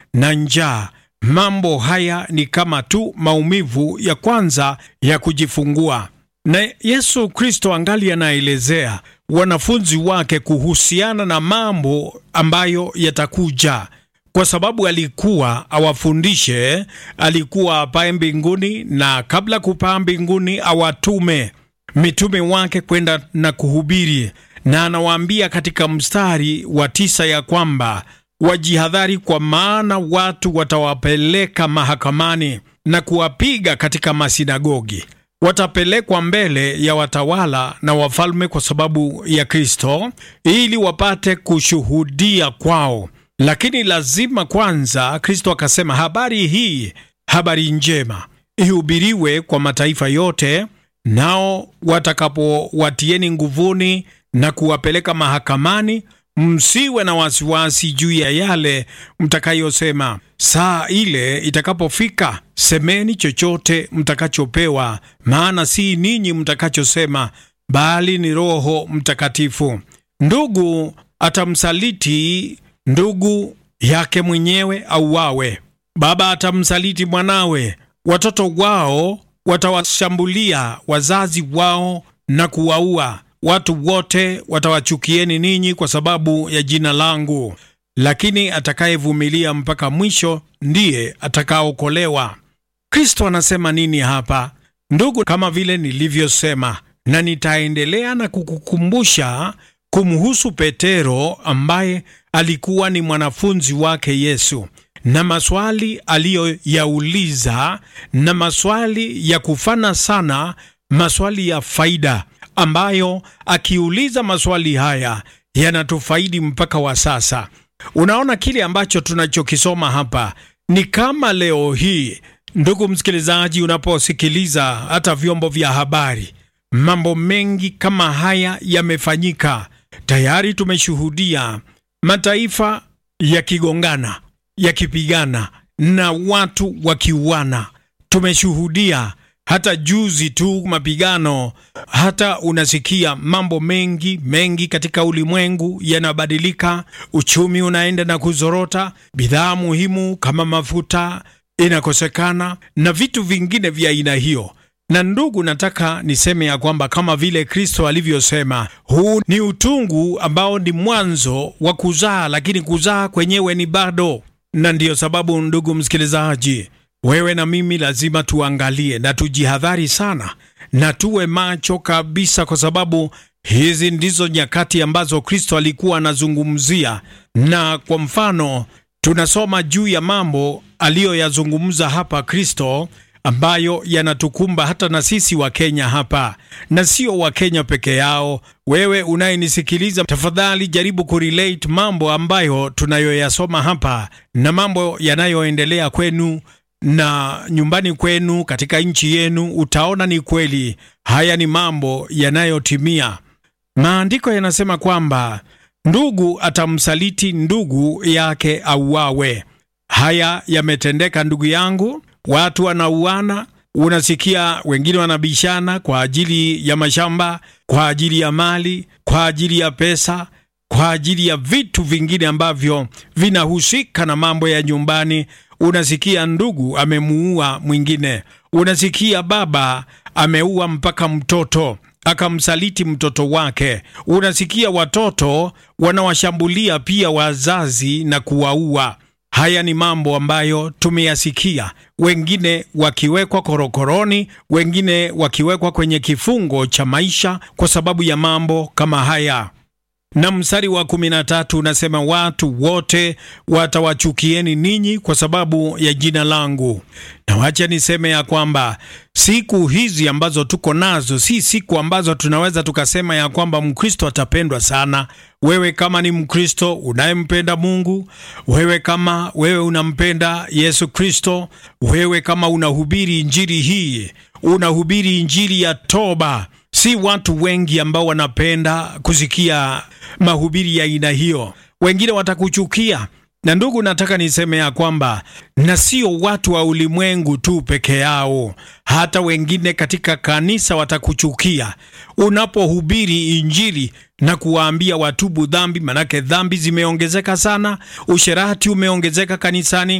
na njaa. Mambo haya ni kama tu maumivu ya kwanza ya kujifungua. Na Yesu Kristo angali anaelezea wanafunzi wake kuhusiana na mambo ambayo yatakuja, kwa sababu alikuwa awafundishe, alikuwa apae mbinguni, na kabla kupaa mbinguni awatume mitume wake kwenda na kuhubiri, na anawaambia katika mstari wa tisa ya kwamba wajihadhari, kwa maana watu watawapeleka mahakamani na kuwapiga katika masinagogi watapelekwa mbele ya watawala na wafalme kwa sababu ya Kristo ili wapate kushuhudia kwao. Lakini lazima kwanza, Kristo akasema habari hii, habari njema ihubiriwe kwa mataifa yote, nao watakapowatieni nguvuni na kuwapeleka mahakamani, msiwe na wasiwasi juu ya yale mtakayosema. Saa ile itakapofika, semeni chochote mtakachopewa, maana si ninyi mtakachosema, bali ni Roho Mtakatifu. Ndugu atamsaliti ndugu yake mwenyewe auawe, baba atamsaliti mwanawe, watoto wao watawashambulia wazazi wao na kuwaua. Watu wote watawachukieni ninyi kwa sababu ya jina langu, lakini atakayevumilia mpaka mwisho ndiye atakaokolewa. Kristo anasema nini hapa, ndugu? Kama vile nilivyosema, na nitaendelea na kukukumbusha kumhusu Petero ambaye alikuwa ni mwanafunzi wake Yesu na maswali aliyoyauliza na maswali ya kufana sana, maswali ya faida ambayo akiuliza maswali haya yanatufaidi mpaka wa sasa. Unaona kile ambacho tunachokisoma hapa ni kama leo hii, ndugu msikilizaji, unaposikiliza hata vyombo vya habari, mambo mengi kama haya yamefanyika tayari. Tumeshuhudia mataifa yakigongana, yakipigana na watu wakiuana. Tumeshuhudia hata juzi tu mapigano, hata unasikia mambo mengi mengi katika ulimwengu yanabadilika, uchumi unaenda na kuzorota, bidhaa muhimu kama mafuta inakosekana na vitu vingine vya aina hiyo. Na ndugu, nataka niseme ya kwamba kama vile Kristo alivyosema, huu ni utungu ambao ni mwanzo wa kuzaa, lakini kuzaa kwenyewe ni bado. Na ndiyo sababu ndugu msikilizaji wewe na mimi lazima tuangalie na tujihadhari sana na tuwe macho kabisa, kwa sababu hizi ndizo nyakati ambazo Kristo alikuwa anazungumzia. Na kwa mfano, tunasoma juu ya mambo aliyoyazungumza hapa Kristo ambayo yanatukumba hata na sisi wa Kenya hapa, na sio wa Kenya peke yao. Wewe unayenisikiliza, tafadhali jaribu kurelate mambo ambayo tunayoyasoma hapa na mambo yanayoendelea kwenu na nyumbani kwenu katika nchi yenu, utaona ni kweli haya ni mambo yanayotimia. Maandiko yanasema kwamba ndugu atamsaliti ndugu yake auawe. Haya yametendeka ndugu yangu, watu wanauana. Unasikia wengine wanabishana kwa ajili ya mashamba, kwa ajili ya mali, kwa ajili ya pesa, kwa ajili ya vitu vingine ambavyo vinahusika na mambo ya nyumbani. Unasikia ndugu amemuua mwingine, unasikia baba ameua mpaka mtoto akamsaliti mtoto wake. Unasikia watoto wanawashambulia pia wazazi na kuwaua. Haya ni mambo ambayo tumeyasikia, wengine wakiwekwa korokoroni, wengine wakiwekwa kwenye kifungo cha maisha kwa sababu ya mambo kama haya na mstari wa kumi na tatu unasema watu wote watawachukieni ninyi kwa sababu ya jina langu. Na wacha niseme ya kwamba siku hizi ambazo tuko nazo si siku ambazo tunaweza tukasema ya kwamba Mkristo atapendwa sana. Wewe kama ni Mkristo unayempenda Mungu, wewe kama wewe unampenda Yesu Kristo, wewe kama unahubiri injili hii, unahubiri injili ya toba Si watu wengi ambao wanapenda kusikia mahubiri ya aina hiyo. Wengine watakuchukia, na ndugu, nataka niseme ya kwamba na sio watu wa ulimwengu tu peke yao, hata wengine katika kanisa watakuchukia unapohubiri injili na kuwaambia watubu dhambi, manake dhambi zimeongezeka sana, usherati umeongezeka kanisani,